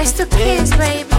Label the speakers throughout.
Speaker 1: It's the kids, baby.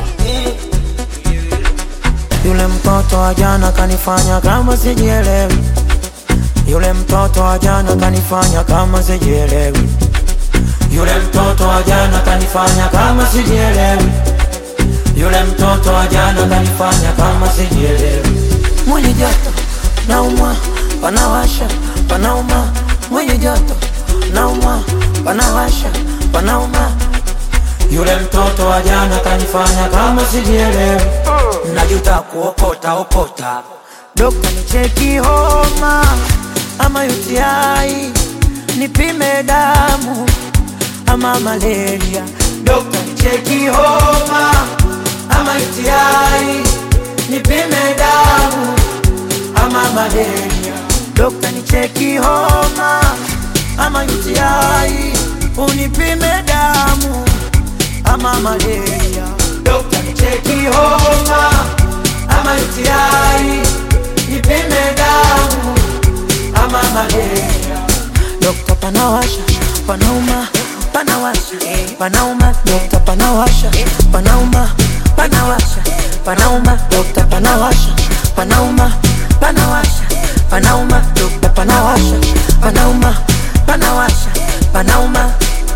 Speaker 2: Yule mtoto wa jana kanifanya kama sijielewi. Yule mtoto wa jana kanifanya kama sijielewi. Yule mtoto wa jana kanifanya kama sijielewi. Yule mtoto wa jana kanifanya kama sijielewi. Mwenye joto naumwa, panawasha, panauma. Mwenye joto naumwa, panawasha, panauma. Yule mtoto wa jana kanifanya kama sijielewi. Najuta kuokota okota. Dokta nicheki homa ama UTI, nipime damu ama malaria. Dokta nicheki homa ama UTI, nipime damu ama malaria. Dokta nicheki homa ama UTI, unipime damu ama malaria. Dokta nicheki homa ama UTI, nipime damu ama malaria. Dokta panawasha, panauma, panawasha, panauma. Dokta panawasha, panauma, panawasha, panauma. Dokta panawasha, panauma, panawasha, panauma. Dokta panawasha, panauma, panawasha, panauma.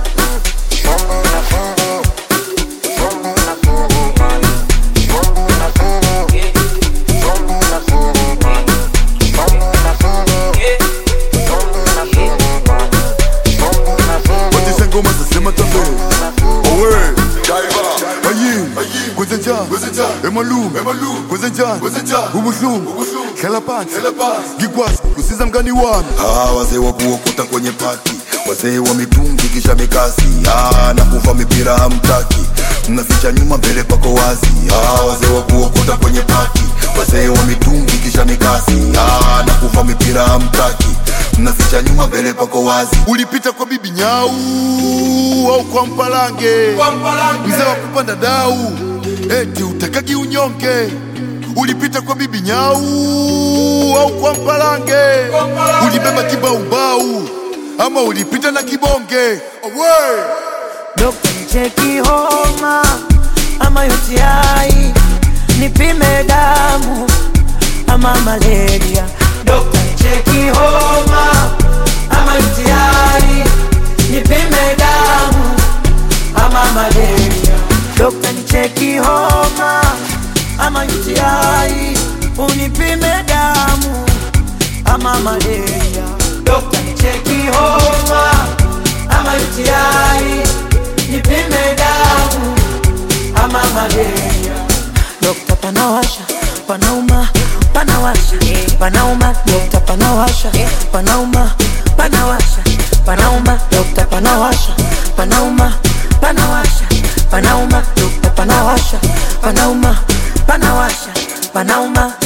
Speaker 3: Watisha ngoma zasema tabe Owe Ayin Kwezenja Emalum Kwezenja Ubuhlungu Hlela phansi Ngikwazi kusiza mngani wami
Speaker 4: Ah, wazee wa kuokota kwenye pati, wazee wa mitungi kisha mikasi. Ah, na kuva mipira hamtaki, mnaficha nyuma mbele pako wazi. Ah, wazee wa kuokota kwenye pati, wazee wa mitungi kisha mikasi. Ah, na kuva mipira hamtaki, mnaficha nyuma mbele pako wazi.
Speaker 3: Ulipita kwa bibi nyau Au kwa mpalange Mzee wa kupanda dau Eti utakaki unyonge Ulipita kwa bibi nyau Au kwa mpalange Ulibeba kibaumbau Ama ulipita na kibonge Owe
Speaker 2: Dokta nicheki homa ama UTI, nipime damu ama malaria. Dokta nicheki homa ama UTI, nipime damu ama malaria. Dokta nicheki homa ama UTI, unipime damu ama malaria. Dokta nicheki homa ama UTI, nipime damu ama malaria. Dokta panawasha, panauma, panawasha, panauma. Dokta panawasha, panauma, panawasha, panauma. Dokta panawasha, panauma, panawasha, panauma. Dokta panawasha, panauma, panawasha, panauma.